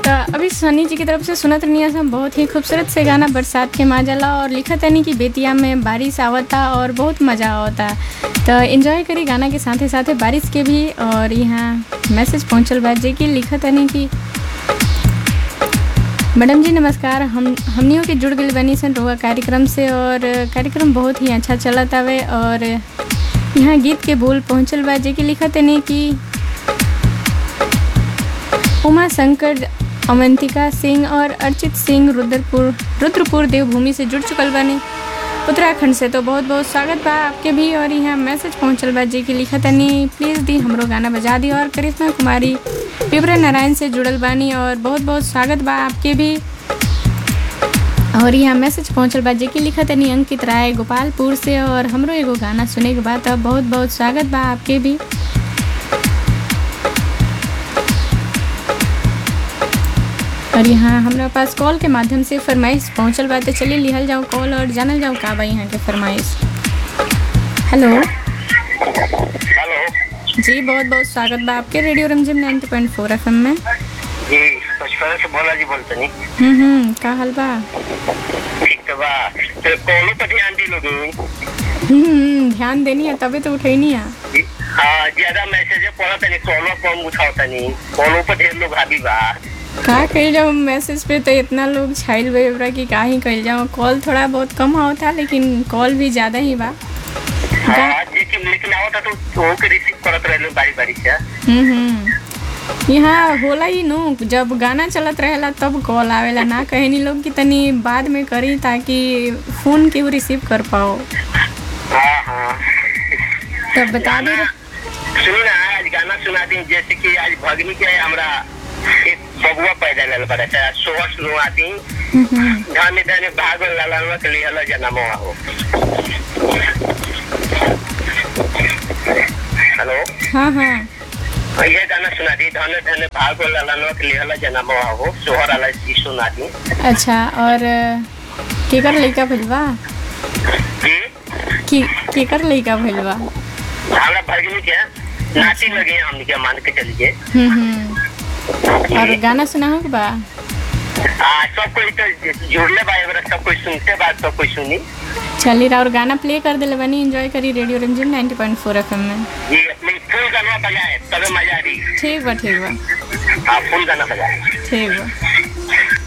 तो अभी सनी जी की तरफ से सुनत रही हम बहुत ही खूबसूरत से गाना बरसात के माजला और लिखत तनी कि बेतिया में बारिश आवता और बहुत मज़ा आवता तो एंजॉय करी गाना के साथे साथे बारिश के भी और यहाँ मैसेज पहुँचल बा जे कि लिखत तनी कि मैडम जी नमस्कार हम हमनियों के जुड़ गई बनी सन रुआ कार्यक्रम से और कार्यक्रम बहुत ही अच्छा चलत हवे और यहाँ गीत के बोल पहुँचल बा जे कि लिखत तनी कि उमा शंकर अवंतिका सिंह और अर्चित सिंह रुद्रपुर रुद्रपुर देवभूमि से जुड़ चुकल बानी उत्तराखंड से तो बहुत बहुत स्वागत बा आपके भी और यहाँ मैसेज पहुँचल बा जी की लिखत तनी प्लीज़ दी हमरो गाना बजा दी और करिश्मा कुमारी पिपरा नारायण से जुड़ल बानी और बहुत बहुत स्वागत बा आपके भी और यहाँ मैसेज पहुँचल बा जे कि लिखत तनी अंकित राय गोपालपुर से और हमरो एगो गाना सुने के बाद अब बहुत बहुत स्वागत बा आपके भी और यहाँ हमारा पास कॉल के माध्यम से फरमाइश पहुँचल बा तो चलिए लिहल जाओ कॉल और जानल जाओ का बा यहाँ के फरमाइश हेलो हेलो जी बहुत बहुत स्वागत बा आपके radio Rimjhim 90.4 point four F में जी पचपन से भोला जी बोलते नहीं हम्म हम्म का हाल बा ठीक तो बा तो कॉलो पर ध्यान दी लोग हम्म, हम्म ध्यान देनी है तभी तो उठैनी है हाँ ज्यादा मैसेज पढ़ा तनी कॉलो कम उठाओ तनी कॉलो पर ढेर लोग हावी बा का कही जाओ मैसेज पे तो इतना लोग छाइल बे ओकरा कि का ही कही जाओ कॉल थोड़ा बहुत कम होता लेकिन कॉल भी ज़्यादा ही बा हाँ लेकिन लेकिन आवता तो वो के रिसीव करत रहलो बारी बारी से हम्म हम्म यहाँ होला ही नु जब गाना चलत रहेला तब कॉल आवेला ना कहनी लोग कि तनी बाद में करी ताकि फोन केहू रिसीव कर पाओ हाँ हाँ तब बता दे सुनी ना आज गाना सुना दी जैसे कि आज भगनी के हमरा एक बबुआ पैदा लल बड़ा था सोहर सुनवा दी धाने धाने भागल लालवा के लिए हला जन्म हो हेलो हाँ हाँ ये गाना सुना दी धने धने भागल लालवा के लिए हला जन्म हो सोहर वाला ई सुना दी अच्छा और केकर लइका भइल बा जी की केकर लइका भइल बा हमरा भगनी के नाची लगे हमनी के मान के चलिए हम्म हम्म और गाना सुना हो बा आ सब कोई तो जुड़ले बा एबरा सब कोई सुनते बा सब कोई सुनी चलिए और गाना प्ले कर दिले बनी एंजॉय करी radio Ranjan 90.4 point four F में जी अपनी फुल गाना बजाए तबे मजा आ रही ठीक बा ठीक बा हाँ फुल गाना बजाए ठीक बा